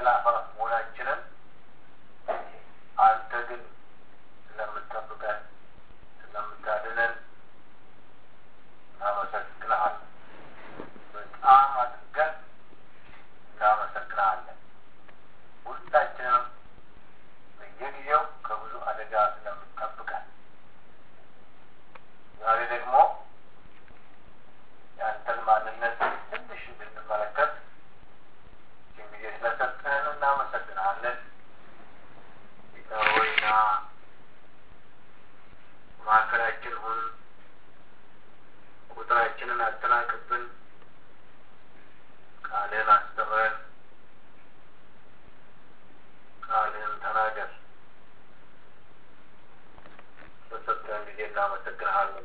አፋፍ መሆናችንን አንተ ግን ስለምትጠብቀን ስለምታድነን እናመሰግንሃለን። በጣም አድርገን እናመሰግንሃለን። ሁላችንም በየጊዜው ከብዙ አደጋ ስለምትጠብቀን ዛሬ ደግሞ የአንተን ማንነት ትንሽ እንድንመለከት ይህን ጊዜ ስለሰጠህን እናመሰግንሃለን። ጌታ ሆይና መካከላችን ሁን፣ ቁጥራችንን አጠናቅብን፣ ቃልህን አስተምረን፣ ቃልህን ተናገር። በሰጠህን ጊዜ እናመሰግንሃለን።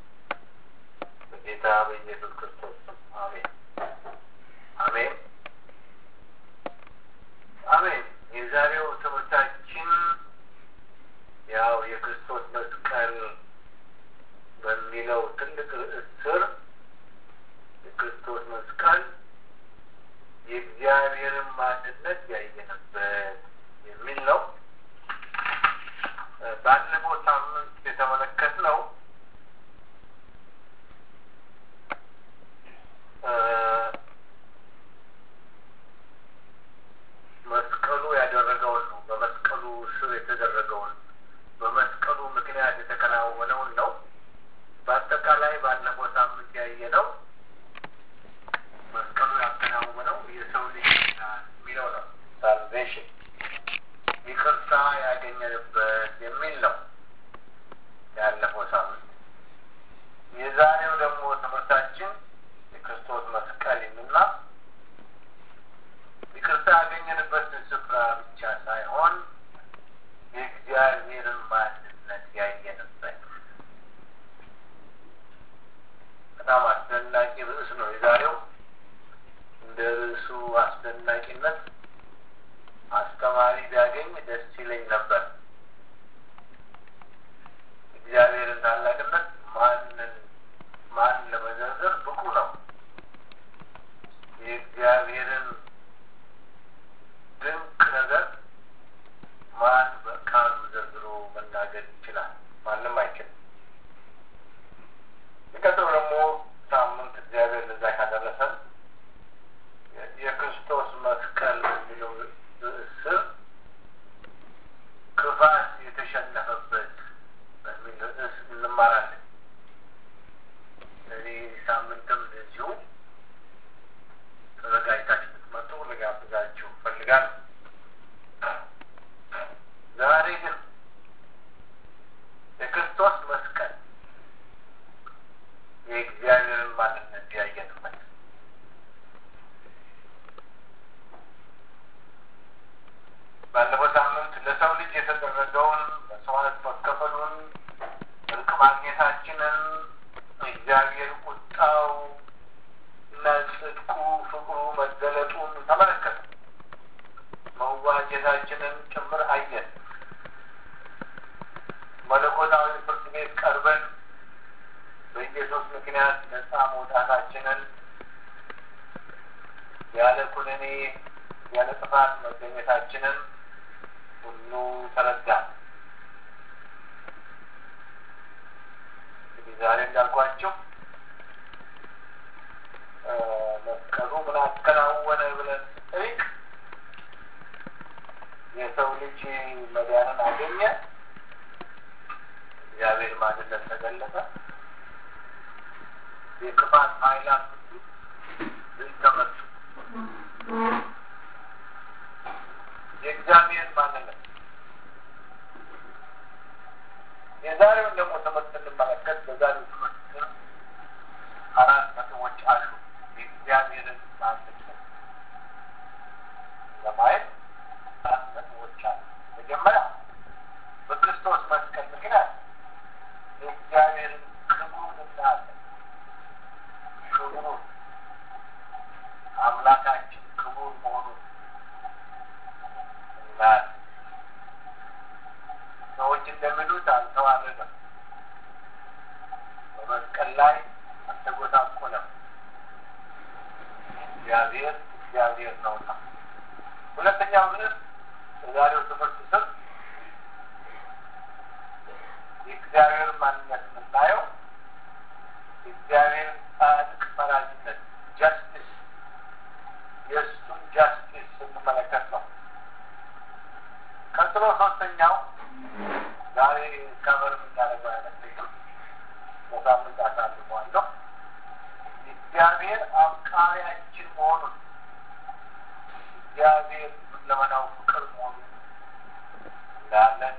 በጌታ በኢየሱስ ክርስቶስ ስም አሜን፣ አሜን፣ አሜን። የዛሬው ትምህርታችን ያው የክርስቶስ መስቀል በሚለው ትልቅ ርዕስ ስር የክርስቶስ መስቀል የእግዚአብሔርን ማንነት ያየንበት የሚል ነው። ባለፈው ሳምንት የተመለከትነው መስቀሉ ያደረገውን ነው። በመስቀሉ ስር የተደረገውን በመስቀሉ ምክንያት የተከናወነውን ነው። በአጠቃላይ ባለፈው ሳምንት ያየነው መስቀሉ ያከናወነው የሰው ልጅ የሚለው ነው። ሳልቬሽን ይቅርታ ያገኘንበት የሚል ነው ያለፈው ሳምንት። የዛሬው ደግሞ ትምህርታችን የክርስቶስ መስቀል የሚልና ይቅርታ ያገኘንበትን ስፍራ ብቻ ሳይሆን የእግዚአብሔርን ማንነት ያየንበት በጣም አስደናቂ ርዕስ ነው የዛሬው። እንደ ርዕሱ አስደናቂነት አስተማሪ ቢያገኝ ደስ ይለኝ ነበር። እግዚአብሔርን ታላቅነት ማንን ማን ለመዘርዘር ብቁ ነው? የእግዚአብሔርን ድንቅ ነገር ማን በቃሉ ዘርዝሮ መናገር ይችላል? ማንም አይችልም። የሚቀጥለው ደግሞ ሳምንት እግዚአብሔር ለዛ ካደረሰን የክርስቶስ መስቀል የሚለው ርዕስ ስር ክፋት የተሸነፈበት በሚል ርዕስ እንማራለን። ስለዚህ ሳምንትም እንደዚሁ ተዘጋጅታችሁ ብትመጡ ልጋብዛችሁ እፈልጋለሁ። ዛሬ ግን የክርስቶስ መስቀል የእግዚአብሔርን ማንነት ያየንበት ባለፈው ሳምንት ለሰው ልጅ የተደረገውን መስዋዕት መከፈሉን፣ እርቅ ማግኘታችንን፣ እግዚአብሔር ቁጣው እና ጽድቁ ፍቅሩ መገለጡን ተመለከተ። መዋጀታችንን ጭምር አየን። መለኮታዊ ፍርድ ቤት ቀርበን በኢየሱስ ምክንያት ነፃ መውጣታችንን ያለ ኩነኔ ያለ ጥፋት መገኘታችንን ሁሉ ተረዳን። እንግዲህ ዛሬ እንዳልኳቸው መስቀሉ ምን አከናወነ ብለን ስጠይቅ የሰው ልጅ መዳንን አገኘ፣ እግዚአብሔር ማንነት ተገለጠ፣ የክፋት ኃይላት ሁሉ ድል ተመቱ። የእግዚአብሔር ማንነት የዛሬውን ደግሞ ትምህርት ስንመለከት በዛሬው ትምህርት ስር አራት ነጥቦች አሉ። የእግዚአብሔርን ማንነት ለማየት አራት ነጥቦች አሉ። መጀመሪያ በክርስቶስ መስቀል ምክንያት የእግዚአብሔርን ክብሩን እናያለን። ክብሩን አምላካችን ክቡር መሆኑን እናያለን። ሰዎች እንደሚሉት አልተዋረደም፣ በመስቀል ላይ አልተጎሳቆለም። እግዚአብሔር እግዚአብሔር ነውና። ሁለተኛ ሁለተኛው ግን በዛሬው ትምህርት ስር የእግዚአብሔር ማንነት የምናየው የእግዚአብሔር ጻድቅ ፈራጅነት ጃስቲስ የእሱን ጃስቲስ ስንመለከት ነው። ቀጥሎ ሶስተኛው ዛሬ ከበር የምናደርገው አይመስለኝም። በሳምንት አሳልፈዋለሁ። እግዚአብሔር አፍቃሪያችን መሆኑን እግዚአብሔር ለመናው ፍቅር መሆኑን እናያለን።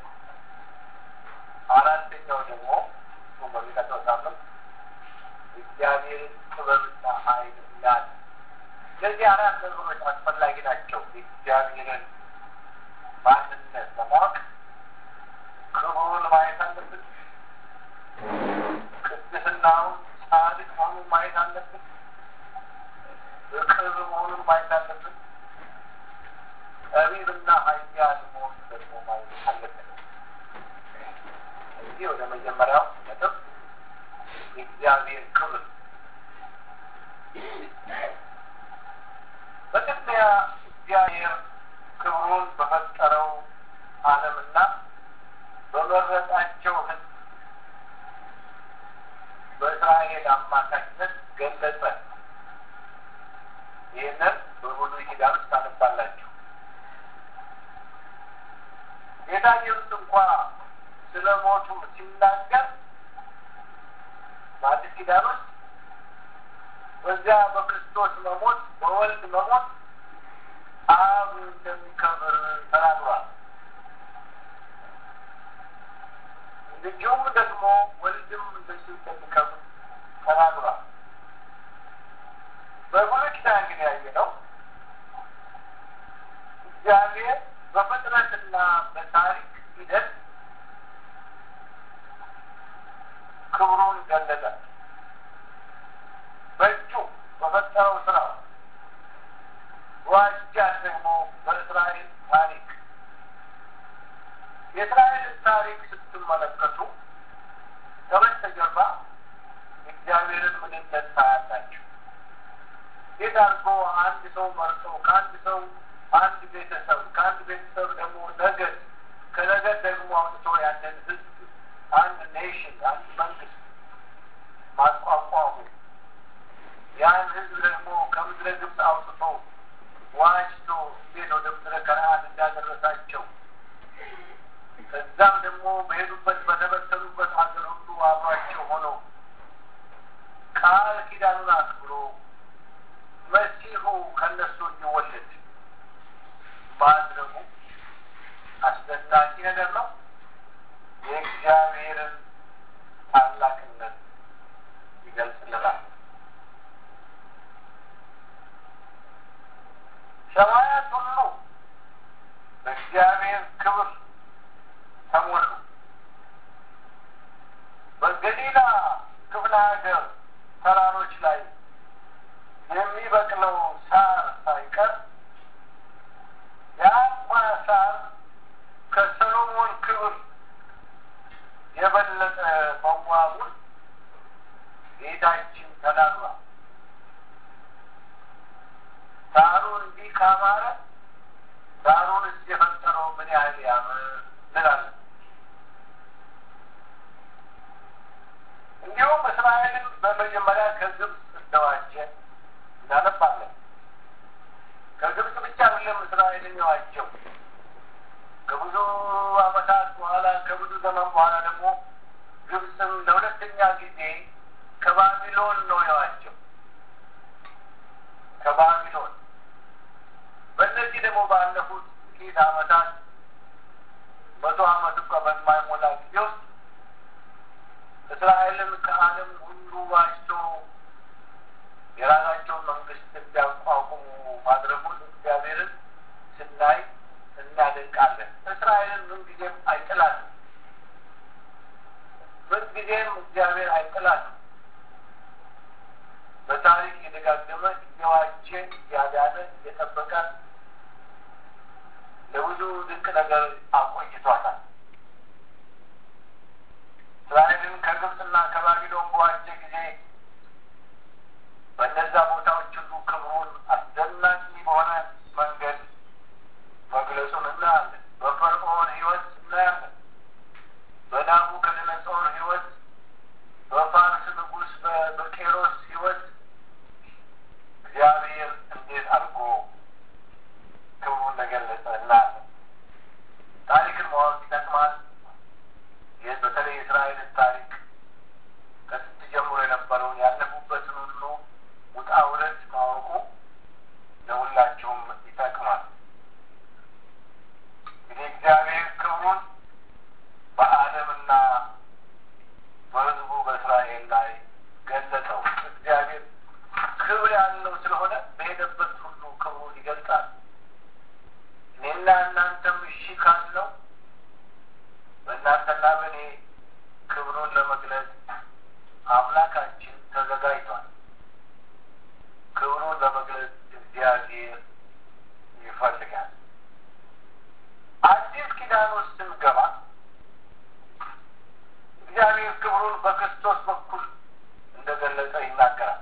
አራተኛው ደግሞ በሚቀጥለው ሳምንት እግዚአብሔርን ጥበብና ኃይል እናያለን። እነዚህ አራት ነገሮች አስፈላጊ ናቸው። የእግዚአብሔርን ማንነት ለማወቅ ክብሩን ማየት አለብን። ቅድስናውን ጻድቅ መሆኑን ማየት አለብን። ፍቅር መሆኑን ማየት አለብን። ጠቢብና ኃያል መሆኑን ደግሞ ማየት አለብን። እዚህ ወደ መጀመሪያው ነጥብ የእግዚአብሔር ክብር በቅድሚያ እግዚአብሔር ክብሩን በፈጠረው ዓለምና በመረጣቸው ሕዝብ በእስራኤል አማካኝነት ገለጸ። ይህንን በብሉይ ኪዳን ውስጥ ታነባላችሁ። ጌታ ኢየሱስ እንኳ ስለ ሞቱ ሲናገር በአዲስ ኪዳን ውስጥ በዚያ በክርስቶስ መሞት በወልድ መሞት አብ እንደሚከብር ተናግሯል። እንዲሁም ደግሞ ወልድም እንደዚሁ እንደሚከብር ተናግሯል። በብሉይ ኪዳን ግን ያየነው እግዚአብሔር በፍጥረትና በታሪክ ሂደት ክብሩን ገለጠ። በእጁ በፈጠረው ስራ ዋጃት ደግሞ በእስራኤል ታሪክ የእስራኤልን ታሪክ ስትመለከቱ ከበስተጀርባ እግዚአብሔርን ምንነት ታያላችሁ። እንዴት አድርጎ አንድ ሰው መርጦ ከአንድ ሰው አንድ ቤተሰብ ከአንድ ቤተሰብ ደግሞ ነገድ ከነገድ ደግሞ አውጥቶ ያንን ህዝብ አንድ ኔሽን አንድ መንግስት ማቋቋሙ ያን ህዝብ ደግሞ ከምድረ ግብፅ አውጥቶ ዋጅቶ እንዴት ወደ ምድረ ከነዓን እንዳደረሳቸው ከዛም ደግሞ በሄዱበት በተበተኑበት ሀገር ሁሉ አብሯቸው ሆኖ ቃል ኪዳኑን አክብሮ መሲሁ ከነሱ እንዲወለድ ማድረጉ አስደናቂ ነገር ነው። የእግዚአብሔርን ታላቅነት ይገልጽልናል። ሰማያት ሁሉ በእግዚአብሔር ክብር ተሞሉ። በገሊላ ክፍለ ሀገር ተራሮች ላይ የሚበቅለው ሳር ሳይቀር የአንኳ ሳር ከሰሎሞን ክብር የበለጠ መዋቡን ጌታችን ተናግሯል። ሳሩ እንዲህ ካማረ ሳሩንስ የፈጠረው ምን ያህል ያምር እንላለን። እንዲሁም እስራኤልን በመጀመሪያ ከግብፅ እንደዋጀ እናነባለን። ከግብፅ ብቻ አይደለም እስራኤልን የዋጀው ከብዙ ዓመታት በኋላ ከብዙ ዘመን በኋላ ደግሞ ግብፅም ለሁለተኛ ጊዜ ከባቢሎን ነው የዋጀው። ከባቢሎን በእነዚህ ደግሞ ባለፉት ጥቂት ዓመታት መቶ ዓመት እንኳ በማይሞላ ጊዜ ውስጥ እስራኤልን ከዓለም ሁሉ ዋጅቶ የራሳቸውን መንግስት እንዲያቋቁሙ ማድረጉን እግዚአብሔርን ስናይ እናደንቃለን። እስራኤልን ምንጊዜም አይጥላትም። ምንጊዜም እግዚአብሔር አይጥላትም። በታሪክ እየደጋገመ እየዋጀ እያዳነ እየጠበቀ ለብዙ ድንቅ ነገር አቆይቷታል። እስራኤልን ከግብፅና ከባቢሎን በዋጀ ጊዜ በእነዛ ቦታዎች ሁሉ ክብሩን አስደናቂ በሆነ መንገድ እኔና እናንተም እሺ ካልነው በእናንተና በእኔ ክብሩን ለመግለጽ አምላካችን ተዘጋጅቷል። ክብሩን ለመግለጽ እግዚአብሔር ይፈልጋል። አዲስ ኪዳን ውስጥ ስንገባ እግዚአብሔር ክብሩን በክርስቶስ በኩል እንደገለጸ ይናገራል።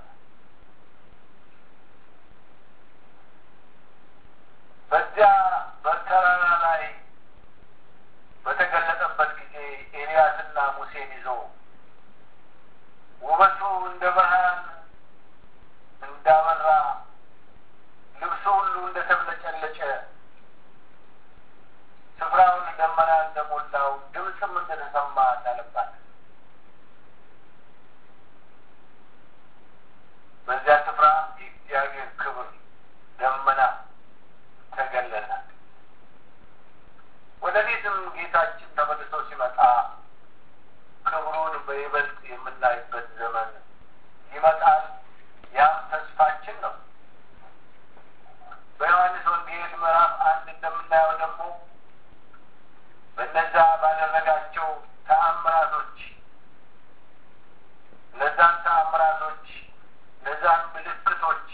በዚያ በተራራ ላይ በተገለጠበት ጊዜ ኤልያስና ሙሴን ይዞ ውበቱ እንደ ብርሃን እንዳበራ ልብሱ ሁሉ እንደተብለጨለጨ ስፍራውን ደመና እንደሞላው ድምፅም እንደተሰማ እናነባለን። በዚያ ስፍራ የእግዚአብሔር ክብር ደመና ተገለጠ። ወደፊትም ጌታችን ተመልሶ ሲመጣ ክብሩን በይበልጥ የምናይበት ዘመን ይመጣል። ያም ተስፋችን ነው። በዮሐንስ ወንጌል ምዕራፍ አንድ እንደምናየው ደግሞ በነዛ ባደረጋቸው ተአምራቶች እነዛን ተአምራቶች እነዛን ምልክቶች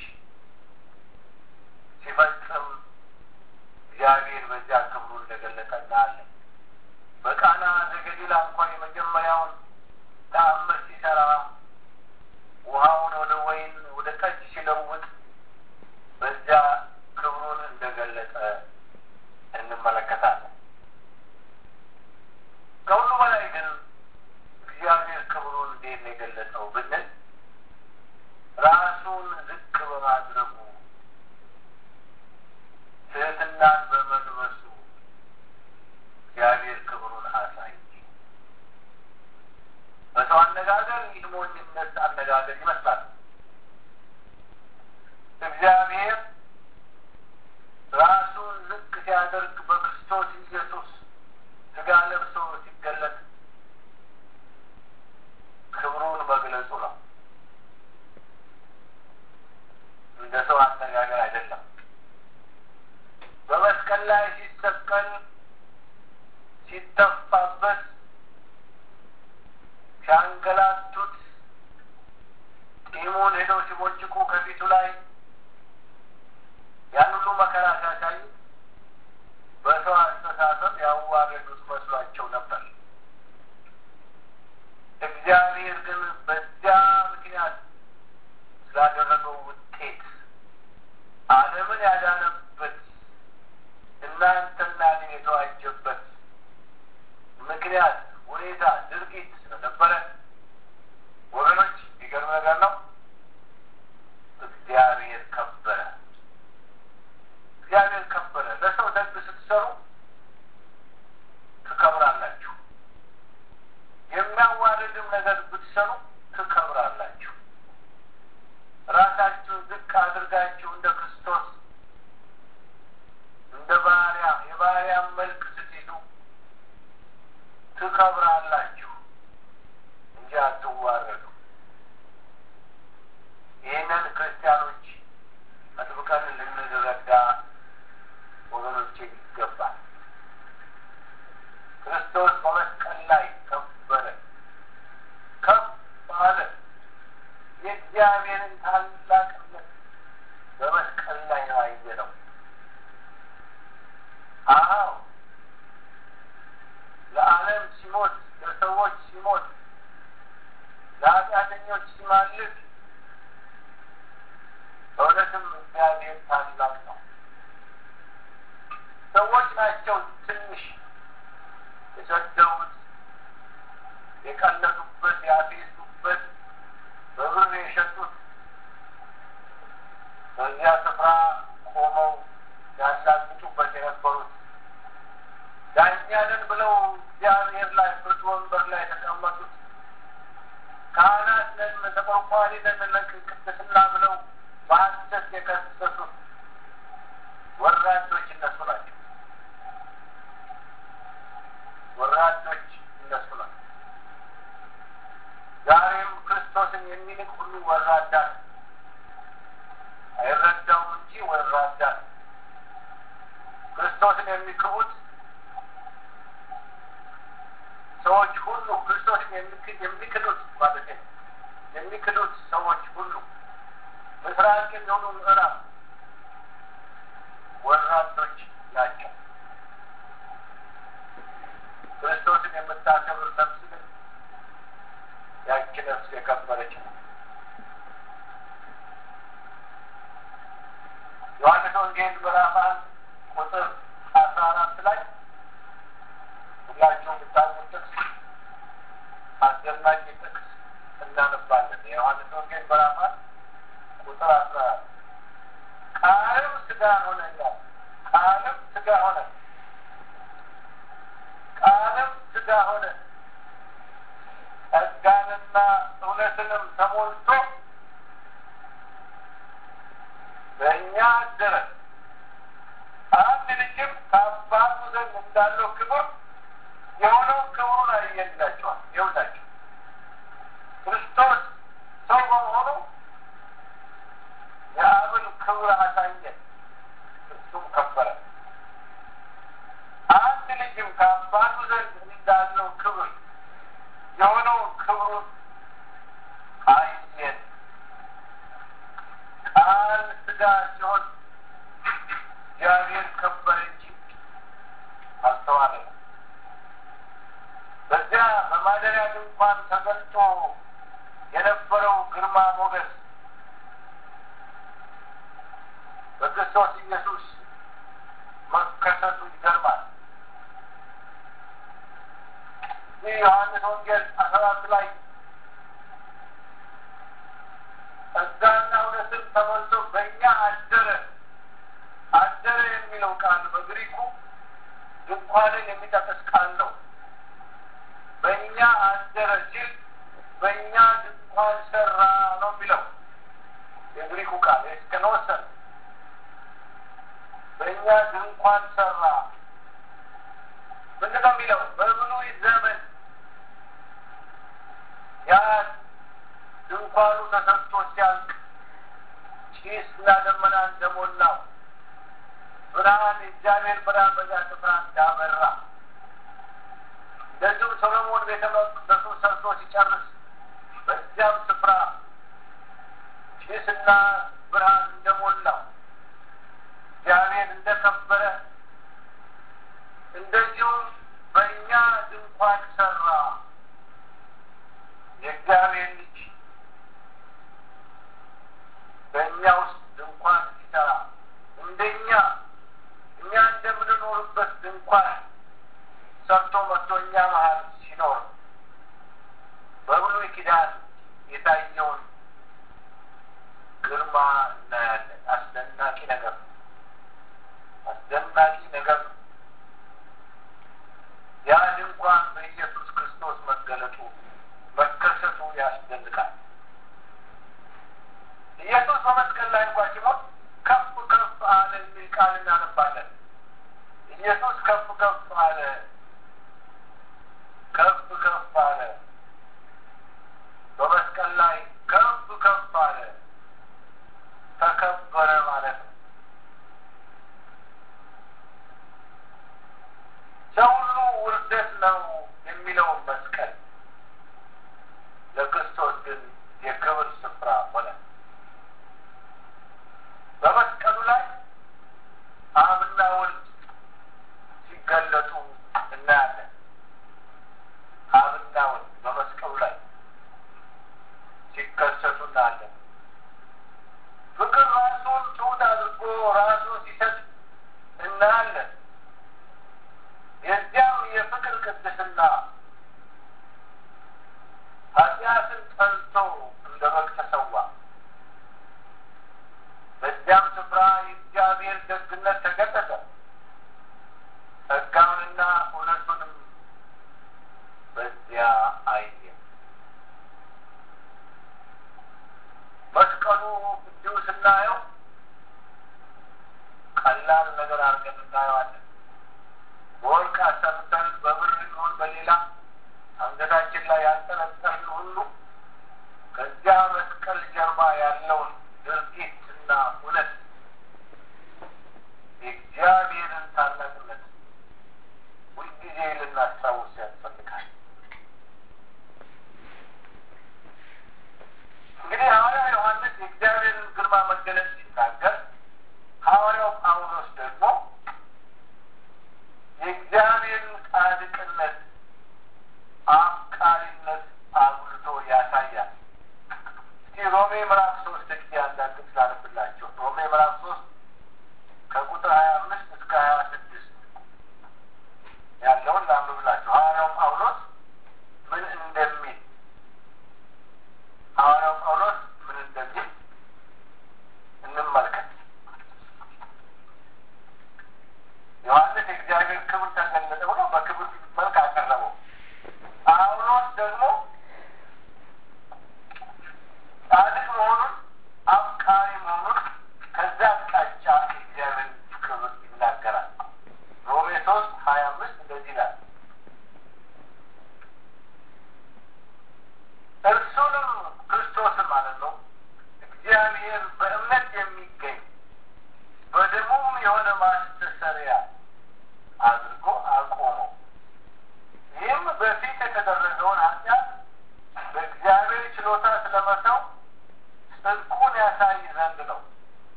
ሲፈጽም እግዚአብሔር በዚያ ክብሩ እንደገለጠ እናያለን። በቃና ዘገሊላ እንኳን የመጀመሪያውን ተአምር ሲሰራ ውሃውን ወደ ወይን ወደ ጠጅ ሲለውጥ በዚያ ክብሩን እንደገለጠ እንመለከታለን። ከሁሉ በላይ ግን እግዚአብሔር ክብሩን እንዴት ነው የገለጸው ብንል ራሱን ዝቅ በማድረጉ ትህትናን በመልበሱ እግዚአብሔር ክብሩን አሳየ። በሰው አነጋገር ይህ ሞኝነት አነጋገር ይመስላል። እግዚአብሔር ራሱን ዝቅ ሲያደርግ በክርስቶስ ኢየሱስ ስጋ ለብሶ ሲገለጥ ክብሩን መግለጹ ነው። እንደ ሰው አነጋገር አይደለም። በመስቀል ላይ ሲሰቀል ሲተፋበት ሲያንገላቱት ጢሙን ሄደው ሲቦጭቁ ከፊቱ ላይ ያን ሁሉ መከራ ሲያሳዩ በሰው አስተሳሰብ ያዋረዱት መስሏቸው ነበር። እግዚአብሔር ግን በዚያ ምክንያት ስላደረገው ውጤት ዓለምን ያዳነበት እናንተና እኔን የተዋጀበት ምክንያት ሁኔታ ድርጊት ስለነበረ ወገኖች የሚገርም ነገር ነው። እግዚአብሔር ከበረ። እግዚአብሔር ከበረ። ለሰው ደግ ስትሰሩ ትከብራላችሁ። የሚያዋርድም ነገር ብትሰሩ ትከብራላችሁ። ራሳችሁን ዝቅ አድርጋችሁ እንደ ክርስቶስ እንደ ባሪያ የባሪያን መልክ ስትይዙ ትከብራላችሁ እንጂ አትዋረዱ። ይህንን ክርስቲያኖች አጥብቀን ልንረዳ ወገኖች ይገባል። ክርስቶስ በመስቀል ላይ ከበረ፣ ከፍ አለ። የእግዚአብሔርን ታላቅነት በመስቀል ላይ ነው ያየነው። አዎ ለዓለም ሲሞት፣ ለሰዎች ሲሞት፣ ለኃጢአተኞች ሲማልድ በእውነትም እግዚአብሔር ታላቅ ነው። ሰዎች ናቸው ትንሽ የሰደቡት፣ የቀለዱበት፣ ያፌዙበት፣ በብር የሸጡት በዚያ ስፍራ ቆመው ያላግጡበት የነበሩት ዳኛንን ብለው እግዚአብሔር ላይ ፍርድ ወንበር ላይ የተቀመጡት ካህናት ነን ተቆርቋሪ ነን ለቅድስና ብለው በሐሰት የከሰሱት ወራዶች እነሱ ናቸው። ወራዶች እነሱ ናቸው። ዛሬም ክርስቶስን የሚንቅ ሁሉ ወራዳ ነው። አይረዳውም እንጂ ወራዳ ነው። ክርስቶስን የሚክቡት ሰዎች ሁሉ ክርስቶስን የሚክዱት ማለት ነው የሚክዱት ሰዎች ሁሉ ምስራቅ የሚሆኑ ምዕራብ ወራዶች ናቸው። ክርስቶስን የምታከብር ነፍስ ግን ያቺ ነፍስ የከበረች ነው። ዮሐንስ ወንጌል ምዕራፍ አንድ ቁጥር አስራ አራት ላይ ሁላችሁም ብታውቁት ጥቅስ አስደናቂ ጥቅስ እናነባለን። የዮሐንስ ወንጌል ምዕራፍ አንድ ቁጥር አስራ አራት ቃልም ስጋ ሆነ ይላል። ቃልም ስጋ ሆነ፣ ቃልም ስጋ ሆነ፣ ጸጋንና እውነትንም ተሞልቶ በእኛ አደረ። አንድ ልጅም ከአባቱ ዘንድ እንዳለው ክብር የሆነው ክብሩን አየላቸዋል። ይኸውላቸው ክርስቶስ ሰው በመሆኑ የአብን ክብር አሳየን፣ እሱም ከበረ። አንድ ልጅም ከአባቱ ዘንድ እንዳለው ክብር የሆነውን ክብሩን አየን። ቃል ስጋ ሲሆን እግዚአብሔር ከበረ እንጂ አልተዋለም። በዚያ በማደሪያ ድንኳን ተገልጦ የነበረው ግርማ ሞገስ በክርስቶስ ኢየሱስ መከሰቱ ይገርማል። ይህ ዮሐንስ ወንጌል አስራ አራት ላይ ጸጋና እውነትን ተሞልቶ በእኛ አደረ አደረ የሚለው ቃል በግሪኩ ድንኳንን የሚጠቅስ ቃል ነው። በእኛ አደረ ሲል በእኛ ድንኳን ሰራ ነው የሚለው የግሪኩ ቃል ኤስከኖሰን በእኛ ድንኳን ሰራ ምንድን ነው የሚለው? በብሉይ ዘመን ያ ድንኳኑ ተሰርቶ ሲያልቅ ጭስና ደመና እንደሞላው ብርሃን የእግዚአብሔር ብርሃን በዚያ ስፍራ እንዳበራ እንደዚሁም ሰሎሞን ቤተ መቅደሱ ሰርቶ ሲጨርስ በዚያም ስፍራ ጭስና ብርሃን እንደሞላው እግዚአብሔር እንደከበረ እንደዚሁም በእኛ ድንኳን ሰራ። የእግዚአብሔር ልጅ በእኛ ውስጥ ድንኳን ሲሰራ እንደኛ እኛ እንደምንኖርበት ድንኳን ሰርቶ መጥቶ እኛ መሀል ሲኖር በብሉይ ኪዳን የታየውን ግርማ እናያለን። አስደናቂ ነገር ነው። አስደናቂ ነገር ነው። ያ ድንኳን በኢየሱስ ክርስቶስ መገለጡ መከሰቱ ያስደንቃል። ኢየሱስ በመስቀል ላይ እንኳ ሲሞት ከፍ ከፍ አለ የሚል ቃል እናነባለን። ኢየሱስ ከፍ ከፍ አለ፣ ከፍ ከፍ አለ፣ በመስቀል ላይ ከፍ ከፍ አለ፣ ተከበረ ማለት ነው። ሰው ሁሉ ውርደት ነው የሚለውን መስቀል ለክርስቶስ ግን የክብር ስፍራ ሆነ። በመስቀሉ ላይ አብና ወልድ ሲገለጡ እናያለን። አብና ወልድ በመስቀሉ ላይ ሲከሰቱ እናያለን። ፍቅር ራሱን ትሑት አድርጎ ራሱን ሲሰጥ እናያለን። የዚያም የፍቅር ቅድስና ኃጢአትን ጠልቶ እንደ በግ ተሰዋ። በዚያም ስፍራ የእግዚአብሔር ደግነት ተገለጠ። ጸጋውንና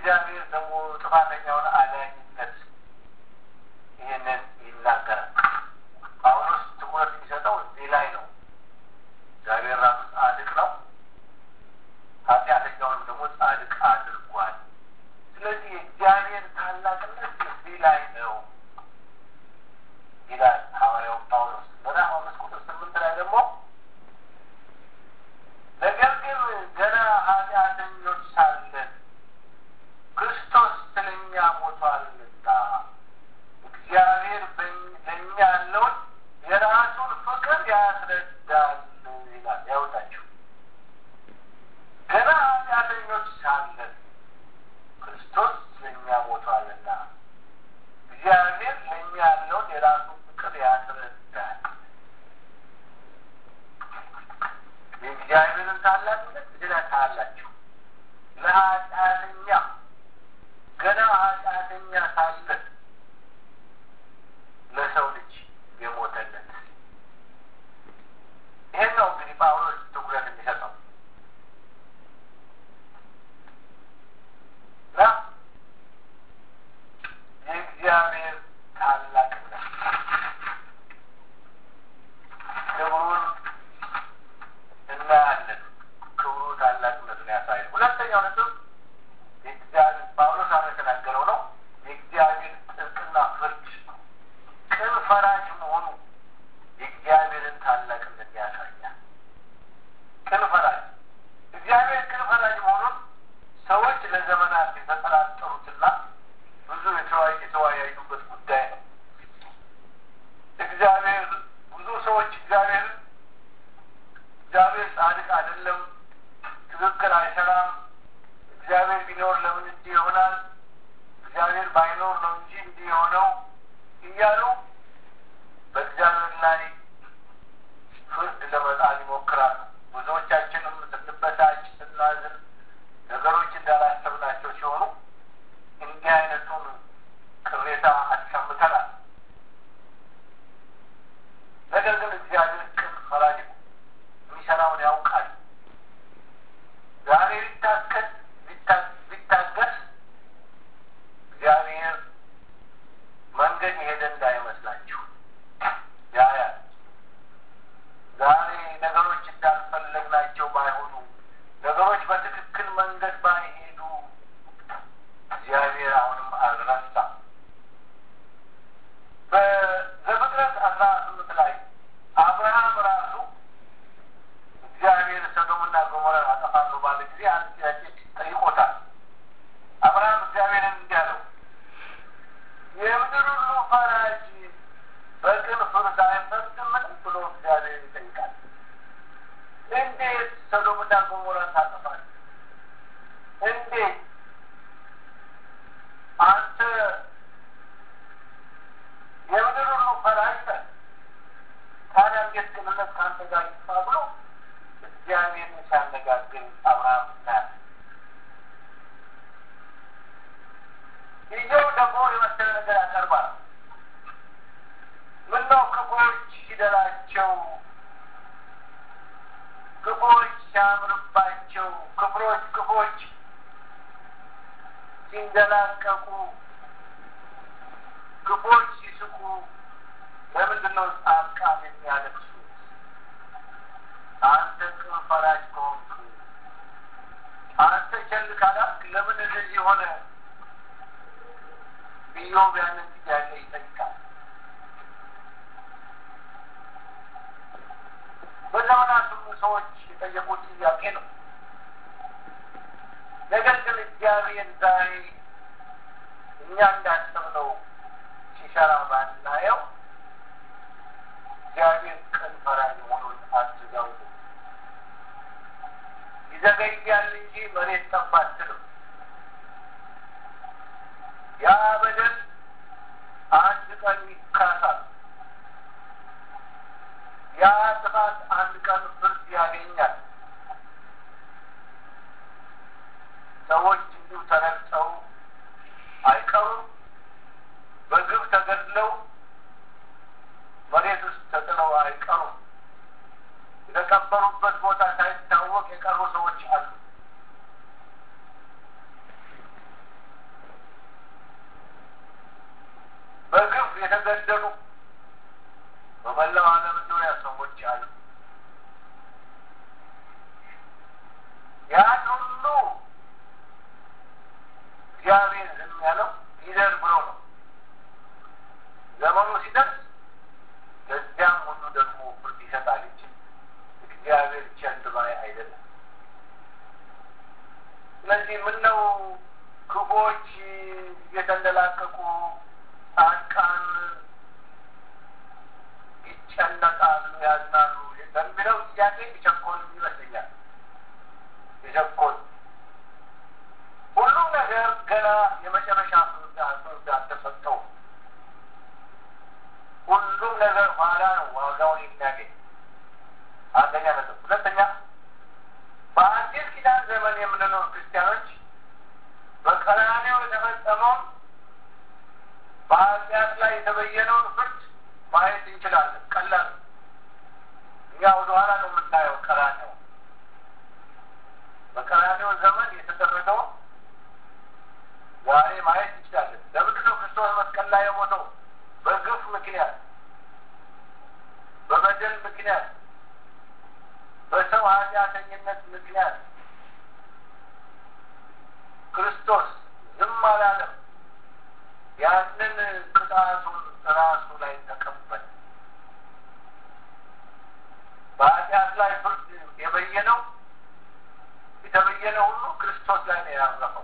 የእግዚአብሔር ደግሞ ጥፋተኛውን አዳኝነት ይህንን ይናገራል። ጳውሎስ ትኩረት የሚሰጠው እዚህ ላይ ነው። እግዚአብሔር ራሱ ጻድቅ ነው፣ ኃጢአተኛውንም ደግሞ ጻድቅ አድርጓል። ስለዚህ የእግዚአብሔር ታላቅነት እዚህ ላይ ነው ይላል ሐዋርያው ጳውሎስ። ምዕራፍ አምስት ቁጥር ስምንት ላይ ደግሞ ነገር ግን ገና ኃጢአተኞች ሳለን ክርስቶስ ስለኛ ሞቷልና እግዚአብሔር ለእኛ ያለውን የራሱን ፍቅር ያስረዳል ይላል። ያወጣችሁ ገና ኃጢአተኞች ሳለን ክርስቶስ ስለኛ ሞቷልና እግዚአብሔር ለእኛ ያለውን የራሱን ፍቅር ያስረዳል። የእግዚአብሔርን ታላቅነት እዚህ ላይ ታያላችሁ። ለኃጢአተኛ ገና ኃጢአተኛ ሳለን ለሰው ልጅ የሞተለት ይህን ነው እንግዲህ ጳውሎስ ትኩረት የሚሰጠው እና የእግዚአብሔር ታላቅነት ክብሩን እናያለን። ክብሩ ታላቅነቱን ያሳያል። ሁለተኛው ነጥብ የእግዚአብሔር ጳውሎስ አሁን የተናገረው ነው። የእግዚአብሔር ጥልቅና ፍርድ ቅን ፈራጅ መሆኑ የእግዚአብሔርን ታላቅነት ያሳያል። ቅን ፈራጅ እግዚአብሔር ቅን ፈራጅ መሆኑን ሰዎች ለዘመናት የተጠራጠሩትና ብዙ የተወያዩበት ጉዳይ ነው። እግዚአብሔር ብዙ ሰዎች እግዚአብሔርን እግዚአብሔር ጻድቅ አይደለም፣ ትክክል አይሰራም፣ እግዚአብሔር ቢኖር ለምን እንዲህ ይሆናል፣ እግዚአብሔር ባይኖር ነው እንጂ እንዲህ የሆነው እያሉ በእግዚአብሔር ላይ ፍርድ ለመጣል ይሞክራሉ። ብዙዎቻችንም ስንበሳጭ፣ ስናዝን ነገሮች እንዳላሰብናቸው ሲሆኑ እንዲህ አይነቱን ቅሬታ አሰምተናል። ነገር ግን እግዚአብሔር ቅን ፈራጅ ነው። የሚሰራውን ያውቃል። ዛሬ ሊታከል ሊታገስ እግዚአብሔር መንገድ የሄደ እንዳይመስላችሁ ያያል። ዛሬ ነገሮች እንዳልፈለግናቸው ባይሆኑ፣ ነገሮች በትክክል መንገድ ባይሄዱ እግዚአብሔር አሁንም አልረሳም። በዘፍጥረት አስራ ስምንት ላይ አብርሃም ራሱ እግዚአብሔር ሰዶምና ገሞራን አጠፋለሁ ባለ ጊዜ አንድ ጥያቄ ጠይቆታል። አብርሃም እግዚአብሔርን እንዲህ አለው፣ የምድር ሁሉ ፈራጅ በቅን ፍርድ አይፈርድምን ብሎ እግዚአብሔር ይጠይቃል። እንዴት ሰዶምና ገሞራን ታጠፋለህ? እንዴት አንተ የምድር ሁሉ ፈራጅ ነህ። ታዲያ እንዴት ቅንነት ከአንተ ጋር ይጥፋ ብሎ እግዚአብሔርን ሲያነጋግር አብርሃም እናያለን። ይኸው ደግሞ የመሰለ ነገር ያቀርባል። ምነው ክፉዎች ሲደላቸው፣ ክፉዎች ሲያምርባቸው፣ ክፍሮች ክፉዎች ሲንደላቀቁ፣ ክፉዎች ሲስቁ፣ ለምንድን ነው ጻድቃን የሚያለቅሱት? አንተ ቅን ፈራጅ ከሆንክ አንተ ቸል ካላልክ ለምን እንደዚህ ሆነ? ኢዮብ ያንን ጥያቄ ይጠይቃል። በዘመናት ሁሉ ሰዎች የጠየቁት ጥያቄ ነው። ነገር ግን እግዚአብሔር ዛሬ እኛ እንዳሰብነው ሲሰራ ባናየው እግዚአብሔር ቅን ፈራጅ መሆኑን አስዘው ይዘገያል እንጂ መሬት ጠብ አትልም። ያ በደል አንድ ቀን ይካሳል። ያ ጥፋት አንድ ቀን ፍርድ ያገኛል። ሰዎች እንዲሁ ተረግጠው አይቀሩም። በግብ ተገድለው መሬት ውስጥ ተጥለው አይቀሩም። የተቀበሩበት ቦታ ሳይታወቅ የቀሩ ሰዎች አሉ። እግዚአብሔር ዝም ያለው ይደር ብሎ ነው። ዘመኑ ሲደርስ ለዚያም ሁሉ ደግሞ ፍርድ ይሰጣል እንጂ እግዚአብሔር ቸል ባይ አይደለም። ስለዚህ ምነው ክፉዎች እየተንደላቀቁ ጻድቃን ይጨነቃሉ፣ ያዝናሉ በሚለው ጥያቄ ይቸኮል ይመስለኛል። ይቸኮል ሁሉም ነገር ገና የመጨረሻ ፍርድ ፍርድ አልተሰጠውም። ሁሉም ነገር ኋላ ነው ዋጋውን የሚያገኝ። አንደኛ ነጥብ። ሁለተኛ በአዲስ ኪዳን ዘመን የምንኖር ክርስቲያኖች በቀራንዮ የተፈጸመውን በኃጢአት ላይ የተበየነውን ፍርድ ማየት እንችላለን። ቀላል እኛ ወደኋላ ነው የምናየው። ቀራንዮ በቀራንዮ ዘመን የተደረገውን ዛሬ ማየት እንችላለን። ለምንድን ነው ክርስቶስ መስቀል ላይ የሞተው? በግፍ ምክንያት፣ በበደል ምክንያት፣ በሰው ኃጢአተኝነት ምክንያት ክርስቶስ ዝም አላለም። ያንን ቅጣቱን ራሱ ላይ ተቀበለ። በኃጢአት ላይ ፍርድ የበየነው የተበየነ ሁሉ ክርስቶስ ላይ ነው ያረፈው።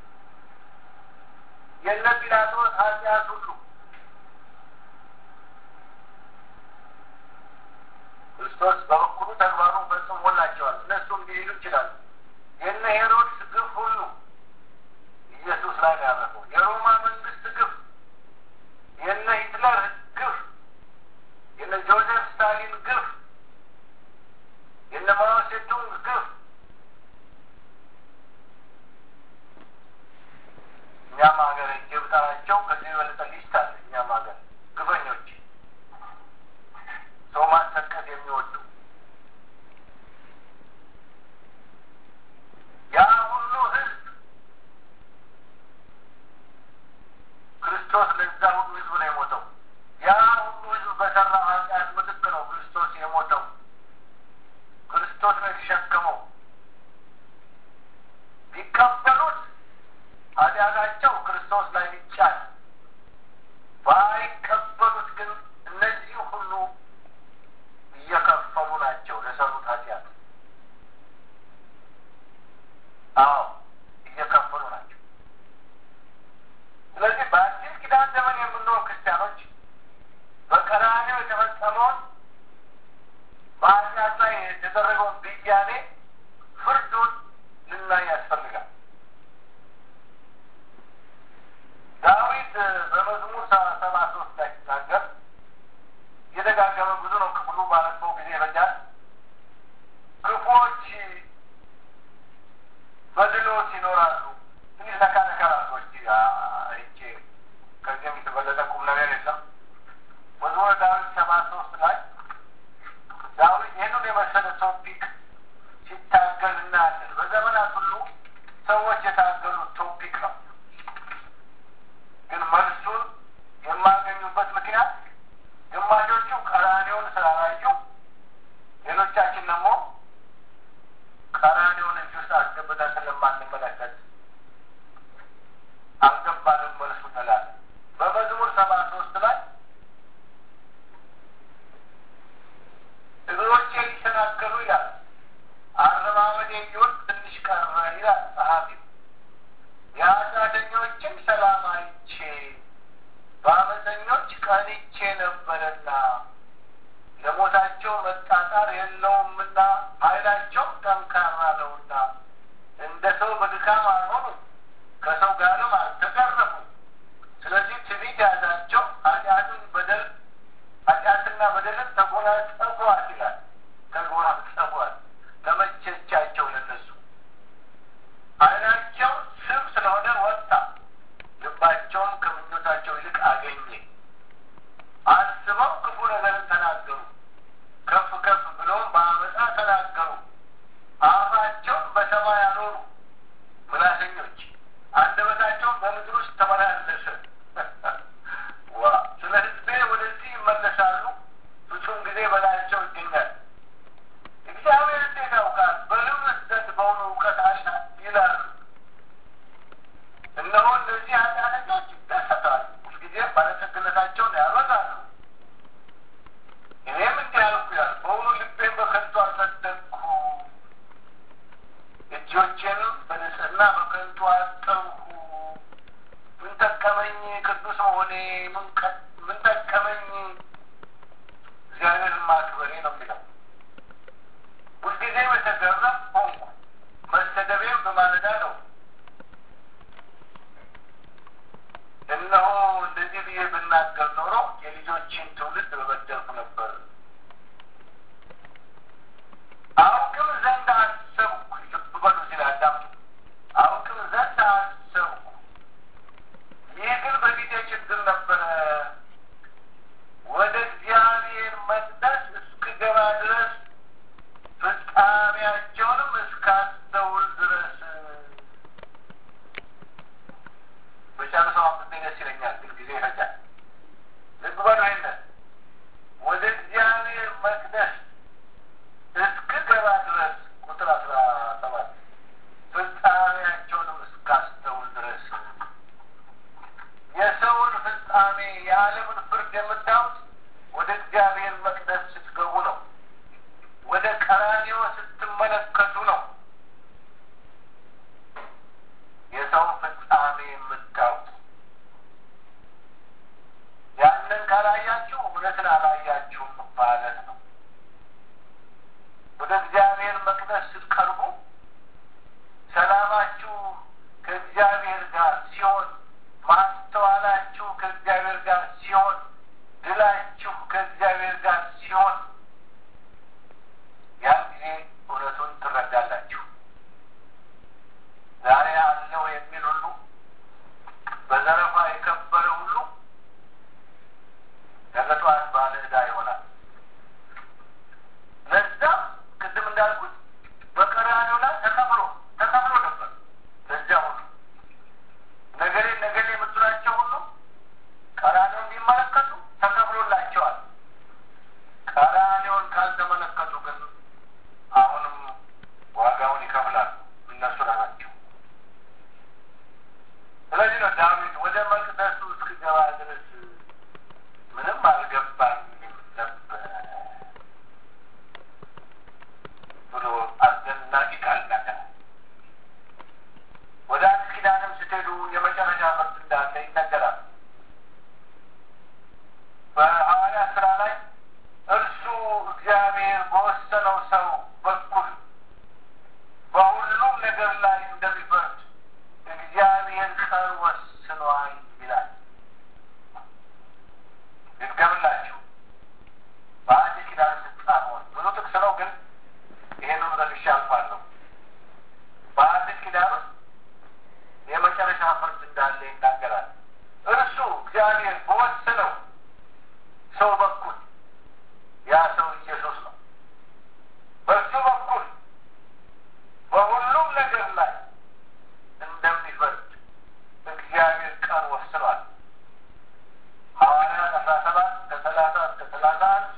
የነ ጲላጦስ ኃጢአት ሁሉ ክርስቶስ በበኩሉ ተግባሩ ፈጽሞላቸዋል። እነሱም ሊሄዱ ይችላሉ። የነ ሄሮድስ ግፍ ሁሉ ኢየሱስ ላይ ነው ያረፈው። የሮማ መንግስት ግፍ፣ የነ ሂትለር ግፍ፣ የነ ጆዜፍ ስታሊን ግፍ፣ የነ ማኦ ሴቱንግ ግፍ እኛም ሀገር እጅ ብጠራቸው ከዚህ የበለጠ ሊስት አለ። እነሆ እነዚህ ኃጢአተኞች ይደሰታሉ፣ ሁልጊዜም ባለጠግነታቸውን ያበዛሉ። እኔም እንዲህ አልኩ ይላል፣ በውኑ ልቤን በከንቱ አልጸደቅኩ፣ እጆቼንም በንጽሕና በከንቱ አጠብኩ። ምን ጠቀመኝ ቅዱስ መሆኔ? ምን ጠቀመኝ እግዚአብሔርን ማክበሬ ነው የሚለው። ሁልጊዜም የተገረም ሆንኩ፣ መሰደቤም በማለዳ ነው። እነሆ እንደዚህ ብዬ ብናገር ኖሮ የልጆችን ትውልድ በበደልኩ ነበር። አውቅም ዘንድ አሰብኩ። ልብ በሉ እዚህ ላይ አዳምጡ። አውቅም ዘንድ አሰብኩ፣ ይህ ግን በፊቴ ችግር ነበረ። ወደ እግዚአብሔር መቅደስ እስክገባ ድረስ ፍጻሜያቸውንም እስካስተውል ድረስ በጨርሰው አምስት ደስ ይለኛል፣ ግን ጊዜ ይፈጃል። ልብ በሉ ይሄንን ወደ እግዚአብሔር መቅደስ እስክገባ ድረስ ቁጥር አስራ ሰባት ፍጻሜያቸውንም እስካስተውል ድረስ የሰውን ፍጻሜ የዓለምን ፍርድ የምታዩት ወደ እግዚአብሔር መቅደስ ስትገቡ ነው። ወደ ቀራንዮ ስትመለከቱ ነው። የሰውን ፍጻሜ የምታዩት ያንን ካላያችሁ እውነትን አላያችሁም ማለት ነው። ወደ እግዚአብሔር መቅደስ ስትቀርቡ ሰላማችሁ ከእግዚአብሔር ጋር ሲሆን፣ ማስተዋላችሁ ከእግዚአብሔር ጋር ሲሆን፣ ድላችሁ ከእግዚአብሔር ጋር ሲሆን ያን ጊዜ እውነቱን ትረዳላችሁ። ዛሬ አለው የሚል ሁሉ በዘረፋ የከበረ ሁሉ ነገ ጠዋት ባለ ዕዳ ይሆናል። ለዛ ቅድም እንዳልኩት በቀራንዮ ላይ ተከፍሎ ተከፍሎ ነበር። ለዚያ ሁሉ ነገሌ ነገሌ የምትላቸው ሁሉ ቀራንዮን ቢመለከቱ ተከፍሎላቸዋል። ቀራንዮን ካልተመለከቱ ግን አሁንም ዋጋውን ይከፍላሉ እነሱ ራሳቸው። ስለዚህ ነው ዳዊት ወደ መቅደሱ እስክገባ ድረስ ምንም አልገባኝም ነበር ብሎ አስደናቂ ቃል ነገር ወደ አዲስ ኪዳንም ስትሄዱ የመጨረሻ ፍርድ እንዳለ ይነገራል። በሐዋርያ ስራ ላይ እርሱ እግዚአብሔር በወሰነው ሰው በኩል በሁሉም ነገር ላይ እንደሚፈርድ እግዚአብሔር ቀን ወስኗል ይላል። ልድገምላችሁ። በአዲስ ኪዳን ስትጻፈውን ብዙ ጥቅስ ነው፣ ግን ይሄንን ዘግቼ አልፋለሁ። በአዲስ ኪዳን ውስጥ የመጨረሻ ፍርድ እንዳለ ይናገራል። እርሱ እግዚአብሔር በወሰነው ሰው በኩል ያ ሰው ኢየሱስ ነው። በሱ በኩል በሁሉም ነገር ላይ እንደሚፈርድ እግዚአብሔር ቀን ወስኗል። ሐዋርያት አስራ ሰባት ከሰላሳ እስከ ሰላሳ አንድ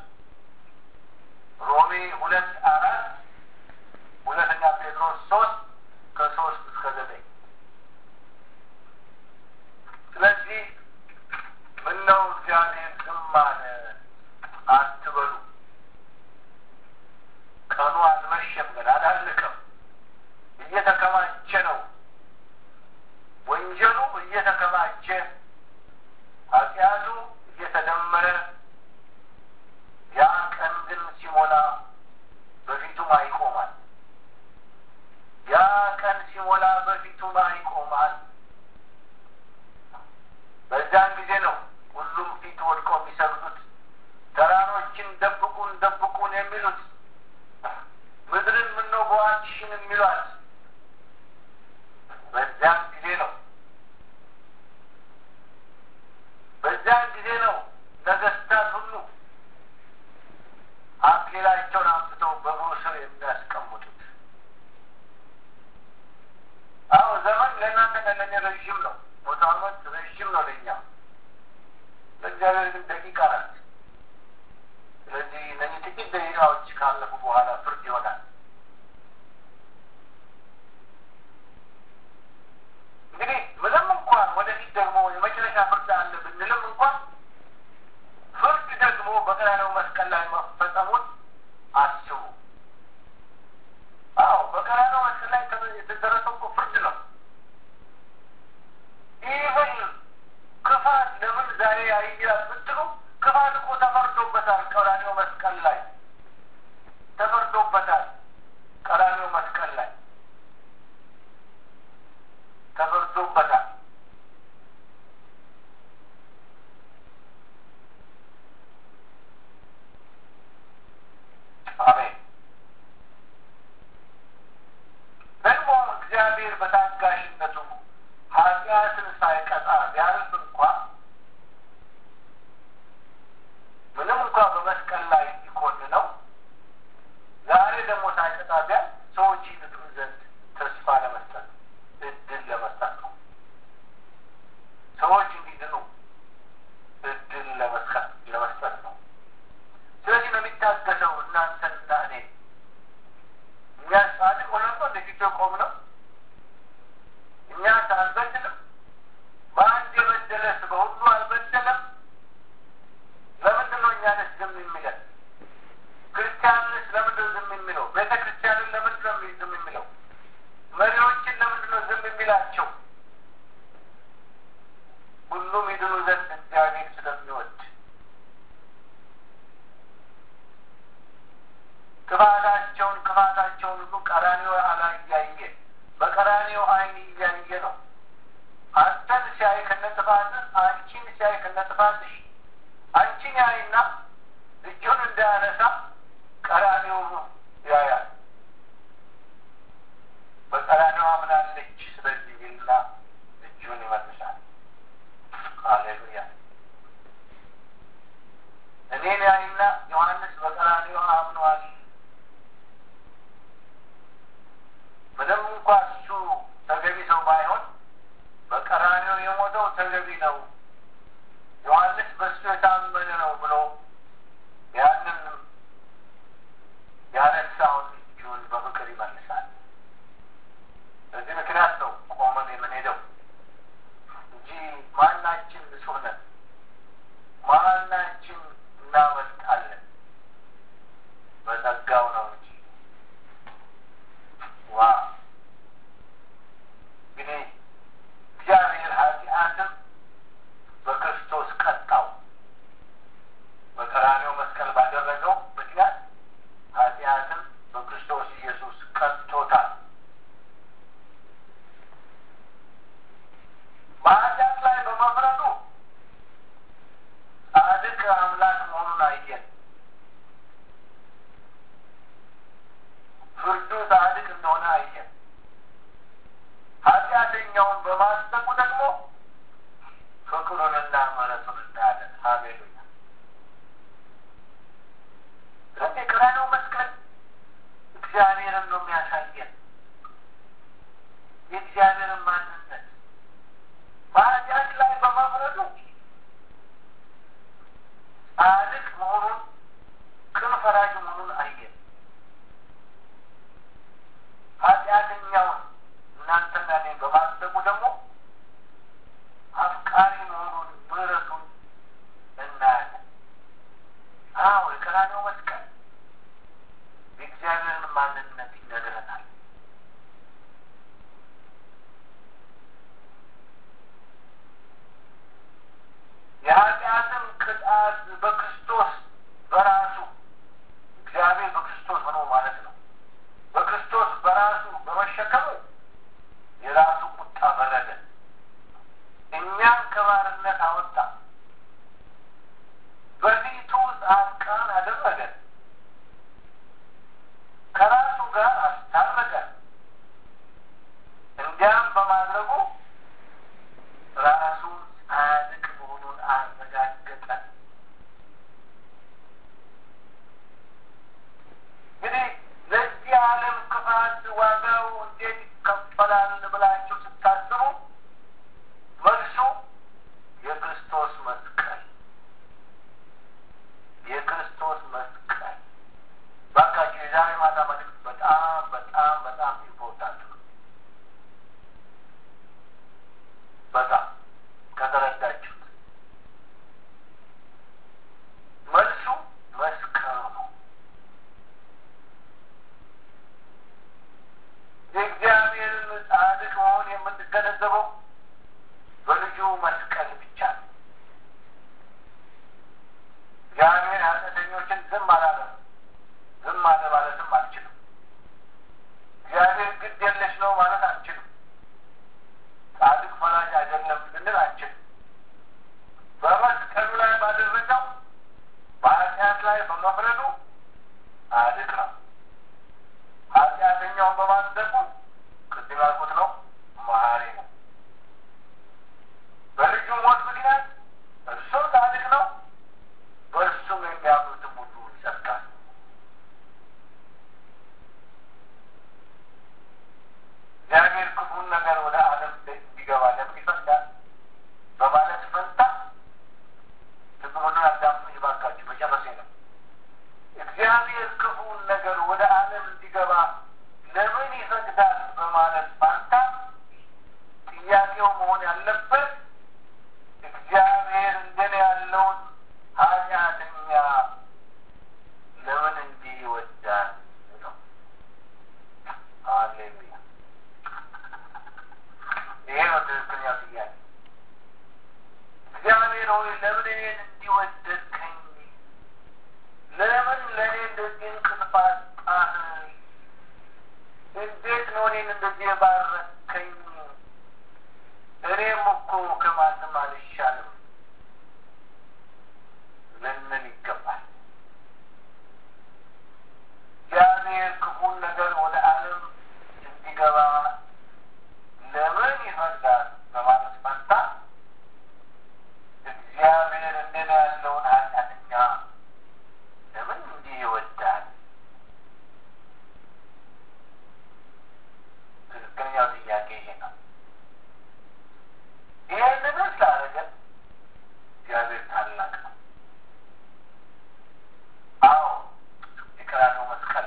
ሮሜ ሁለት አራት ሁለተኛ ጴጥሮስ ሶስት ከሶስት እስከ ዘጠኝ ስለዚህ ምነው እግዚአብሔር ዝም አለ አትበሉ። ቀኑ አልመሸም፣ ግን አላለቀም። እየተከማቸ ነው። ወንጀሉ እየተከማቸ ኃጢአቱ እየተደመረ ያ ቀን ግን ሲሞላ በፊቱም አይቆማል። ያ ቀን ሲሞላ በፊቱም አይቆማል። በዛን ጊዜ ነው ሁሉም ፊት ወድቀው የሚሰግዱት፣ ተራሮችን ደብቁን ደብቁን የሚሉት፣ ምድርን ምነው በዋልሽን የሚሏት በዚያን ጊዜ ነው። በዚያን ጊዜ ነው ነገስታት ሁሉ አክሊላቸውን አምጥተው በእግሩ ስር የሚያስቀምጡት። አዎ ዘመን ለእናንተ ለእኔ ረዥም ነው። መቶ ዓመት ረዥም ነው ለእኛ፣ ለእግዚአብሔር ግን ደቂቃ ናት። ስለዚህ እነዚህ ጥቂት ደቂቃዎች ካለፉ በኋላ ፍርድ ይሆናል። እንግዲህ ምንም እንኳ ኤርምያስን ሳይቀጣ ቢያልፍ እንኳ ምንም እንኳ በመስቀል ላይ ሊኮንነው ዛሬ ደግሞ ሳይቀጣ ቢያል ሰዎች ይድኑ ዘንድ ተስፋ ለመስጠት እድል ለመስጠት ነው። ሰዎች እንዲድኑ እድል ለመስጠት ለመስጠት ነው። ስለዚህ ነው የሚታገሰው እናንተንና እኔ እኛ ጻድቅ ሆነን ነው እንደፊት ቆም ነው እኛ አልበድልም። በአንድ የበደለስ በሁሉ አልበደለም። ለምንድን ነው እኛንስ ዝም የሚለን? ክርስቲያንንስ ለምንድን ነው ዝም የሚለው? ቤተ ክርስቲያንን ለምንድን ነው ዝም የሚለው? መሪዎችን ለምንድን ነው ዝም የሚላቸው? ሁሉም ይድኑ ዘንድ እግዚአብሔር ስለሚወድ ክፋታቸውን ክፋታቸውን ሁሉ ቀራኒዮ ላይ እያየ በቀራኒዮ አይን እያየ ነው። አንተን ሲያይ ከነጥፋትህ፣ አንቺን ሲያይ ከነጥፋትሽ አንቺን ያይና እጁን እንዳያነሳ ቀራኒዮ ያያል። በቀራኒዮ አምናለች ስለዚህ ይልና እጁን ይመልሳል። ሃሌሉያ። እኔን ያይና ዮሐንስ በቀራኒዮ አምኗል። ምንም እንኳ እሱ ተገቢ ሰው ባይሆን በቀራኒዮ የሞተው ተገቢ ነው። ዮሐንስ ባለበት እግዚአብሔር እንደኔ ያለውን ኃጢአተኛ ለምን እንዲህ ይወዳል ነው። ሃሌሉያ! ይሄ ነው ትክክለኛው ጥያቄ። እግዚአብሔር ሆይ ለምን እኔን እንዲወደድከኝ? ለምን ለእኔ እንደዚህ እንቅልፋት ጣህ? እንዴት ነው እኔን እንደዚህ የባረከኝ? እኔም እኮ ከማንም አልሻልም ልንል ይገባል። እግዚአብሔር ክፉን ነገር ወደ ዓለም እንዲገባ ለምን ይፈቅዳል በማለት ፈንታ እግዚአብሔር እንደኔ ያለውን ኃጢአተኛ ለምን እንዲህ ይወዳል? ትክክለኛው ጥያቄ ይሄ ነው። ይህንን ስላደረገ እግዚአብሔር ታላቅ ነው። አዎ የቀራንዮ መስቀል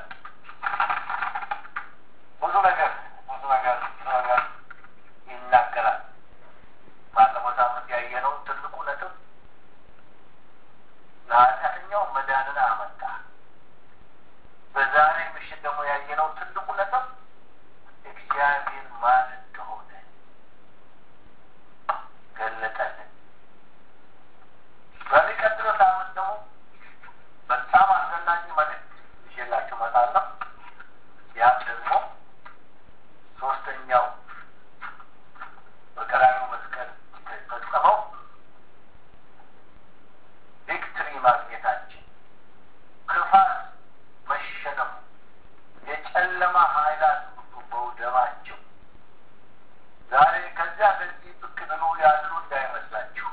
ብዙ ነገር ብዙ ነገር ብዙ ነገር ይናገራል። ባለፈው ሳምንት ያየነው ትልቁ ነጥብ ለኃጢአተኛው መዳንን አመጣ። በዛሬ ምሽት ደግሞ ያየነው ትልቁ ነጥብ እግዚአብሔር ማን እንደሆነ ገለጠልን። በሚቀጥለው ሳምንት ደግሞ በጣም አስደናቂ መልዕክት ይዤላችሁ እመጣለሁ። ያም ደግሞ ሶስተኛው በቀራንዮ መስቀል የተፈጸመው ቪክትሪ ማግኘታችን፣ ክፋት መሸነፉ፣ የጨለማ ኃይላት ሁሉ መውደማቸው ዛሬ ከዚያ ከዚህ ብቅ ብሎ ያሉ እንዳይመስላችሁ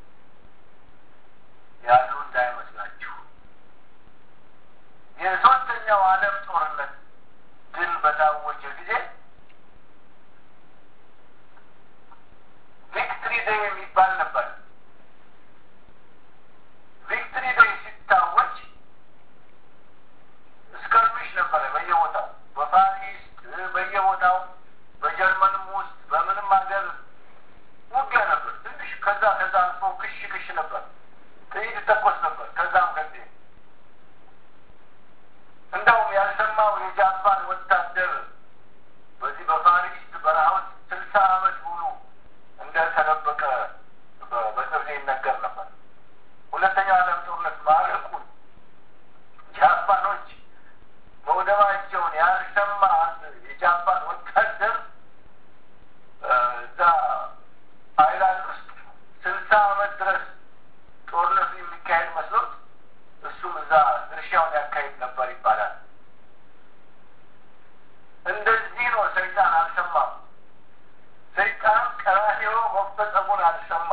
ያሉ እንዳይመስላችሁ የሶስተኛው ዓለም ጦርነት ድል በታወጀ ጊዜ ቪክትሪ ዴይ የሚባል ነበር። ቪክትሪ ዴይ ሲታወጅ እስከርሚሽ ነበረ በየቦታው በፓሪስ በየቦታው በጀርመንም ውስጥ በምንም ሀገር ውጊያ ነበር። ትንሽ ከዛ ከዛ አልፎ ክሽ ክሽ ነበር። ጥይት ተኮስ ነበር። ከዛም ከዚህ እንደውም ያልሰማው የጃፓን ወታደር በዚህ በፓሪስ በረሃ ውስጥ ስልሳ ዓመት ሙሉ እንደተደበቀ በቅርብ ይነገር ነበር። ሁለተኛው ዓለም ጦርነት ማለቁን ጃፓኖች መውደማቸውን ያልሰማ አንድ የጃፓን ወታደር እዛ አይላንድ ውስጥ ስልሳ ዓመት ድረስ ጦርነቱ የሚካሄድ መስሎት እሱም እዛ ድርሻውን ያካሄድ ነበር ይባላል። እንደዚህ ነው። ሰይጣን አልሰማም። ሰይጣን ቀራንዮ መፈጸሙን አልሰማም።